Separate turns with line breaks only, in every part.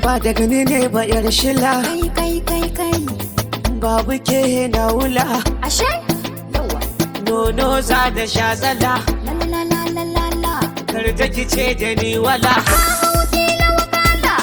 ba da gani ne ba yar shila
kai kai kai kai
babu ke na wula
ashe yawa
nono za da sha tsala
la la la la la la
kar ta kice da ni wala
ka hau kila wakala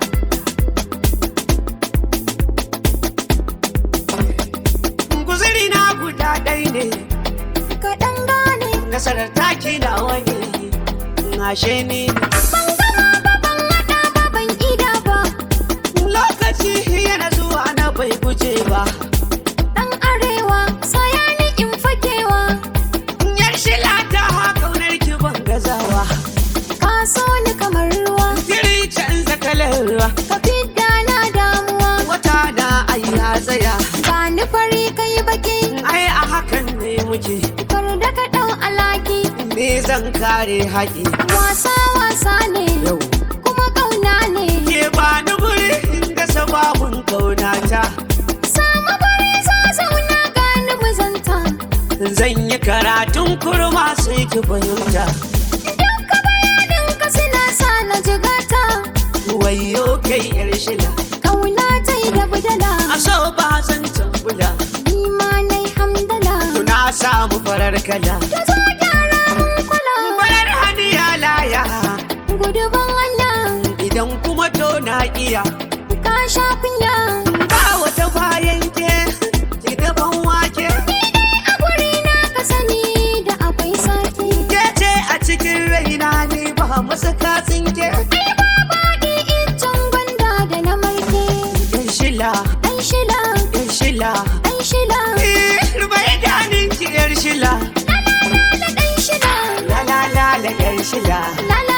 guzuri na guda ɗai ne
ka dan gane
nasarar taki na wani ashe ni
ban gama ba ban hada ba ban ida ba
lokaci yana zuwa na bai guje ba
dan arewa saya ni in fakewa
yar shila ta kaunar ki ban gazawa
ka so ni kamar ruwa
Kiri canza kalar ruwa
ka fidda na damuwa
wata na ai ya tsaya
ba ni fari kai baki
ai a hakan ne muke
kar da ka dau alaki
ne zan kare haƙi
wasa wasa ne
yau
kuma kauna ne
ke ba ni guri inda sababin kaunata
samu bari za zauna gani muzanta
zan yi karatun kurma sai ki fahimta
duka bayanin ka suna sa na jigata
wayo kai yar shila
kauna ta yi da budala
a so ba zan tambula
ni ma nai hamdala
tuna samu farar kala
ta zo gyara mun kula
farar haniya laya
gudu ban wannan
idan kuma to na iya
ka sha kunya
ba wata bayan ke ki daban wake
a guri na ka sani da akwai sake
ke ce a cikin raina ne ba masa katsin ke
baɗi iccen gwanda da na marke
yan shila
ɗan shila
yan shila
ɗan shila
eh rubai ganin ki yar shila
da ɗan shila
la la la la yar shila
la